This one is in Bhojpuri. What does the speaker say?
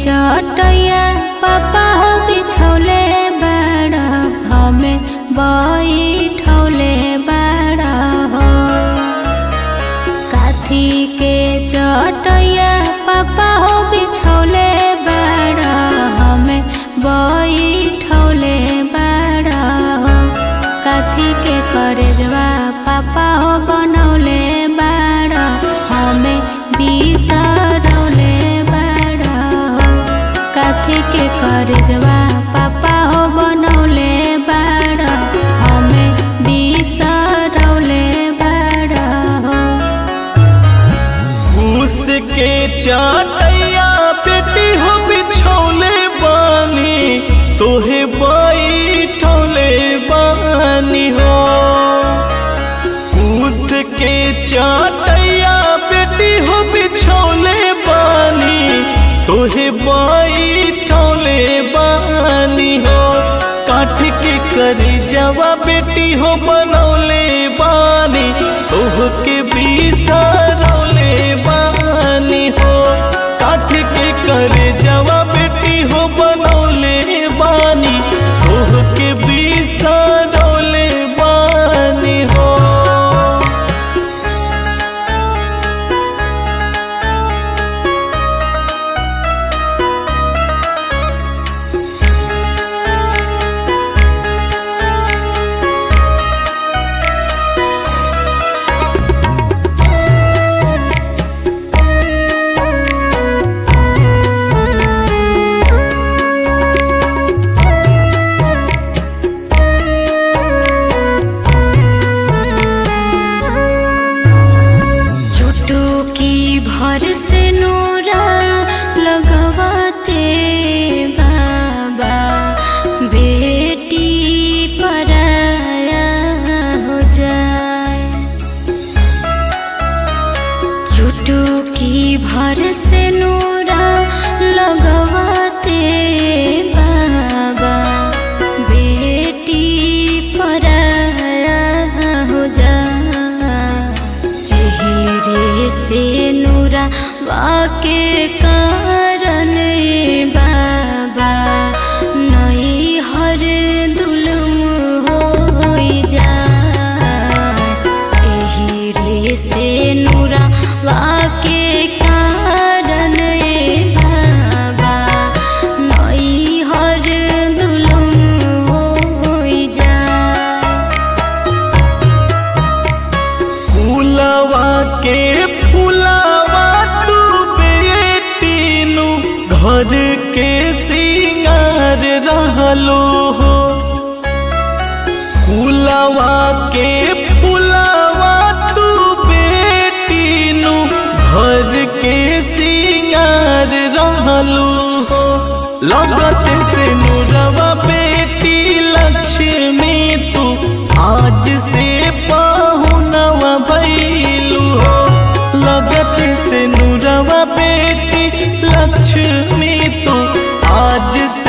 चटैया पापा हो बिछौले बाड़ा हमें बैठौले बाड़ा हो काथी के चटैया पापा हो बिछौले बाड़ा हमें बैठौले बाड़ा हो काथी के करेजवा पापा हो बनौले बाड़ा हमें बिसरौले बाड़ा हो काथी के करेजवा पापा हो बनौले बाड़ा हमें बिसरौले बाड़ा हो घूस के चाटैया बेटी हो बिछौले बानी तोहे बैठौले बानी हो घूस के चाटैया बेटी हो बिछौले बानी तोहे बैठौले बानी हो काठ के करी जवा बेटी हो बनौले बानी तोह के बिसरौले बानी हो काठ के करे जवा बेटी हो बनौले बानी तोह के बिसरौले बानी हो चुटकी भर से नूरा लगवाते बाबा बेटी पराया हो जाए चुटकी भर से नूरा लगवाते बाबा बेटी पराया हो जाए हीरे से नूरा वाके कारण ए बाबा नई हर दुलम हो जाए हीरे से नूरा वाके कारण ए बाबा नई हर दुलम हो जाए फूलवा के फूलवा तू बेटी नु घर के सिंगार रहलो हो फूलवा के फूलवा तू बेटी नु घर के सिंगार रहलो हो लगत से नुरवा बेटी लक्ष्मी तू आज से पाहुनवा भैलू हो लगत से नुरवा बेटी लक्ष्मी तू आज से